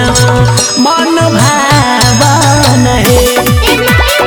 मन भावन हे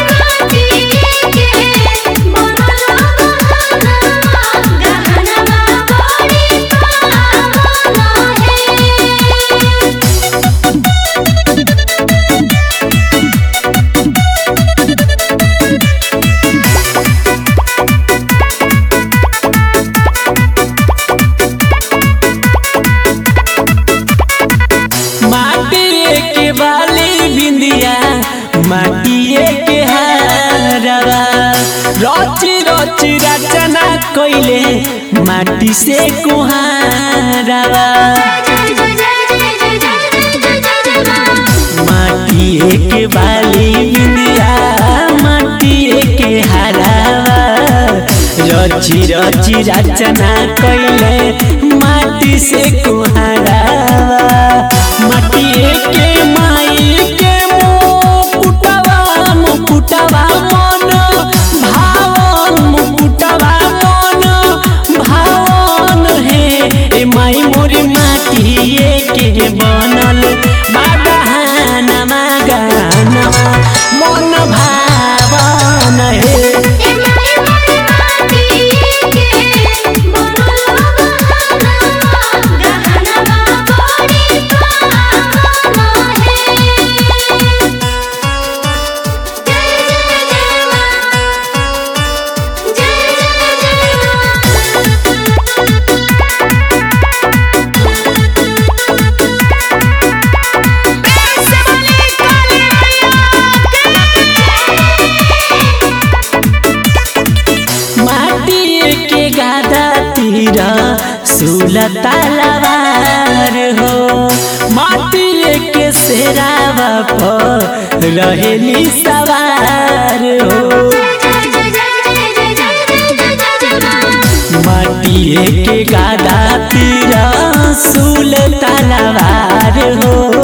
माटिए के बाली बिंदिया माटिए के हारवा रची रची रचना कइले माटी से कुहारवा माटिए के बाली बिंदिया माटिए के हारवा रची रची रचना कइले माटी से कुहारवा माटिए के माई के मुकुटवा मुकुटवा मन भावन मुकुटवा मन भावन हे ए माई मोरी माटिए के बनल बाबहानमा गानमा मन भावन हे माटिए के गादा तीर सुल तलवार हो माटिए के सेरावा पर रहेली सवार हो माटिए के गादा तीर सुल तलवार हो